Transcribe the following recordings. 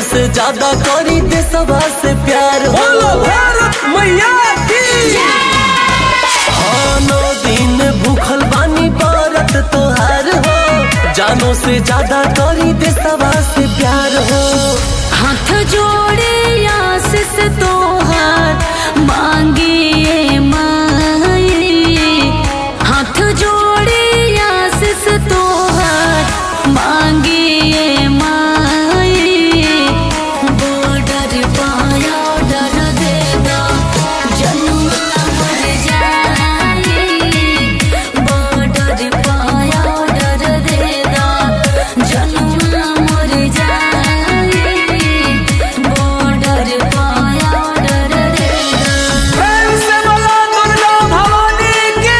से ज्यादा करी देशवा से प्यार हो बोलो भारत मैया की हाँ, नौ दिन भूखल बानी भारत तोहार हो जानो से ज्यादा करी देशवा से प्यार हो हाथ जोड़े आशीष तोहार मांगिए माई हाथ जोड़े आशीष तोहार मांगिए माई बॉर्डर पाया डर देगा जनुआ मर जाए बॉर्डर पाया डर देगा जनुआ मर जाए बॉर्डर पाया डर देगा प्रेम से बोलो दुर्गा भवानी की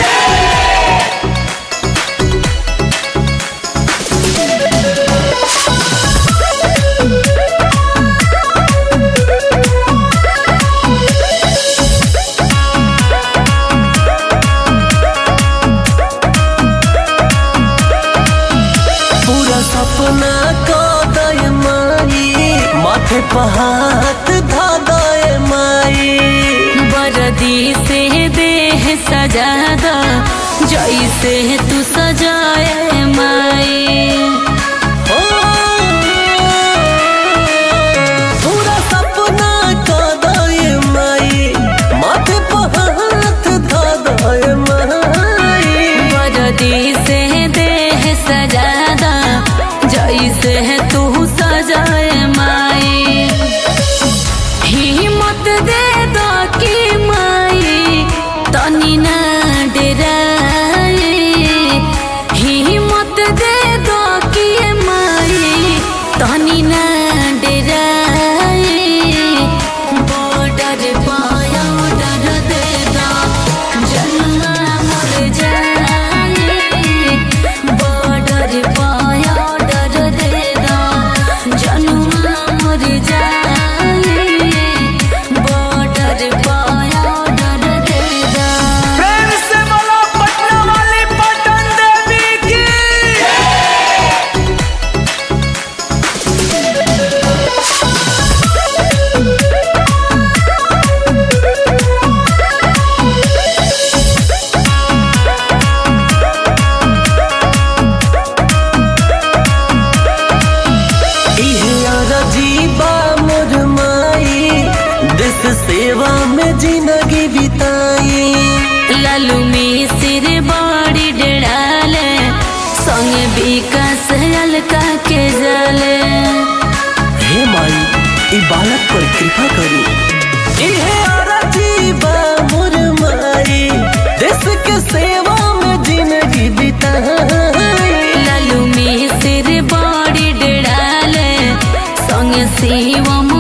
पूरा सपना का दय माई माथे पर हाथ धा दय माई बरदी से देह सजादा जैसे तू सजाए माई ओ, पूरा सपना का दय माई माथे पर हाथ धा दय माई बरदी से देह सजादा जैसे तू सजाए माई हिम्मत दे दो कि माई तनी ना डराए हिम्मत दे दो कि माई तनी ना डराए बॉर्डर पाया डर दे दो जन्मा मर जाए बॉर्डर पाया डर दे दो जन्मा मर जाए बॉर्डर पाया डर दे दो प्रेम से बोलो पटना वाली पटन देवी की इहे अरजीबा मोर माई देश सेवा में जिंदगी बिताई लालू में सिर बड़ी डड़ाले संग विकास हल्का के जले हे माई ई बालक पर कृपा करी इहे अरजीबा मोर माई देश के सेवा में जिंदगी बिताई लालू में सिर बड़ी डड़ाले संग शिवम